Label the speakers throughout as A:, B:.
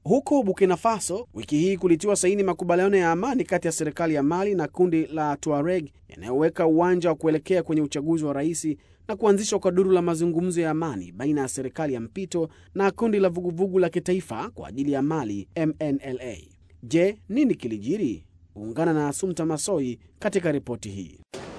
A: Huko Burkina Faso, wiki hii kulitiwa saini makubaliano ya amani kati ya serikali ya Mali na kundi la Tuareg yanayoweka uwanja wa kuelekea kwenye uchaguzi wa rais na kuanzishwa kwa duru la mazungumzo ya amani baina ya serikali ya mpito na kundi la vuguvugu la kitaifa kwa ajili ya Mali, MNLA. Je, nini kilijiri? Ungana na Asumta Masoi katika ripoti hii.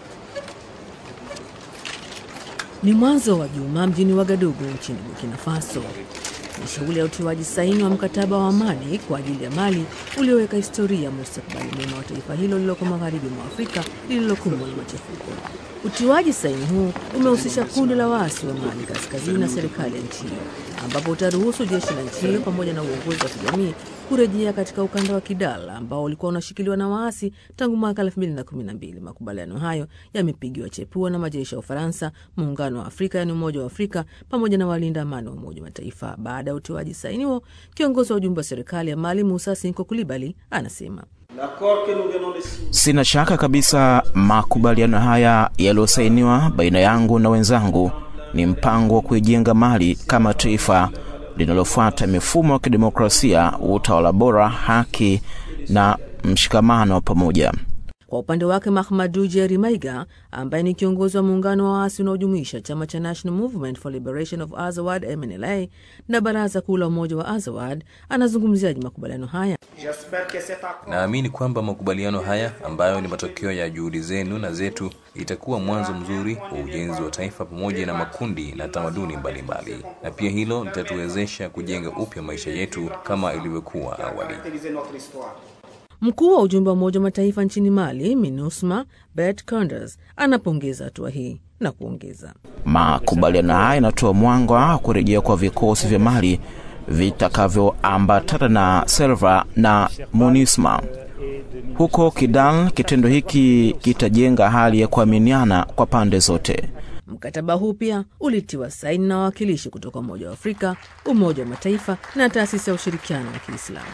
B: Ni mwanzo wa juma mjini Wagadugu nchini Burkina Faso. Ni shughuli ya utiwaji saini wa mkataba wa amani kwa ajili ya Mali ulioweka historia ya mustakabali mwema wa taifa hilo lililoko magharibi mwa Afrika lililokumbwa na machafuko. Utiwaji saini huu umehusisha kundi la waasi wa Mali kaskazini na serikali ya nchi hiyo, ambapo utaruhusu jeshi la nchi hiyo pamoja na uongozi wa kijamii kurejea katika ukanda wa Kidal ambao ulikuwa unashikiliwa na waasi tangu mwaka 2012. Makubaliano hayo yamepigiwa chepua na majeshi ya Ufaransa, Muungano wa Afrika yaani Umoja wa Afrika pamoja na walinda amani wa Umoja wa Mataifa. Baada ya utiwaji saini huo, kiongozi wa ujumbe wa serikali ya Mali Musa Sinko Kulibali anasema
C: Sina shaka kabisa makubaliano haya yaliyosainiwa baina yangu na wenzangu ni mpango wa kuijenga Mali kama taifa linalofuata mifumo ya kidemokrasia, utawala bora, haki na mshikamano wa pamoja.
B: Kwa upande wake Mahamadu Jeri Maiga ambaye ni kiongozi wa muungano wa waasi unaojumuisha chama cha National Movement for Liberation of Azawad MNLA na baraza kuu la umoja wa Azawad anazungumziaje makubaliano haya?
D: Naamini kwamba makubaliano haya ambayo ni matokeo ya juhudi zenu na zetu itakuwa mwanzo mzuri wa ujenzi wa taifa pamoja na makundi na tamaduni mbalimbali mbali. Na pia hilo litatuwezesha kujenga upya maisha yetu kama ilivyokuwa awali.
B: Mkuu wa ujumbe wa Umoja wa Mataifa nchini Mali, MINUSMA, Bert Koenders, anapongeza hatua hii na kuongeza,
C: makubaliano haya yanatoa mwanga wa kurejea kwa vikosi vya Mali vitakavyoambatana na Selva na MONUSMA huko Kidal. Kitendo hiki kitajenga hali ya kuaminiana kwa pande zote.
B: Mkataba huu pia ulitiwa saini na wawakilishi kutoka Umoja wa Afrika, Umoja wa Mataifa na taasisi ya ushirikiano wa Kiislamu.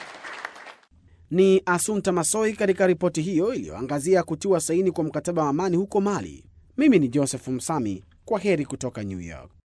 A: Ni Asunta Masoi katika ripoti hiyo iliyoangazia kutiwa saini kwa mkataba wa amani huko Mali. Mimi ni Joseph Msami, kwa heri kutoka New York.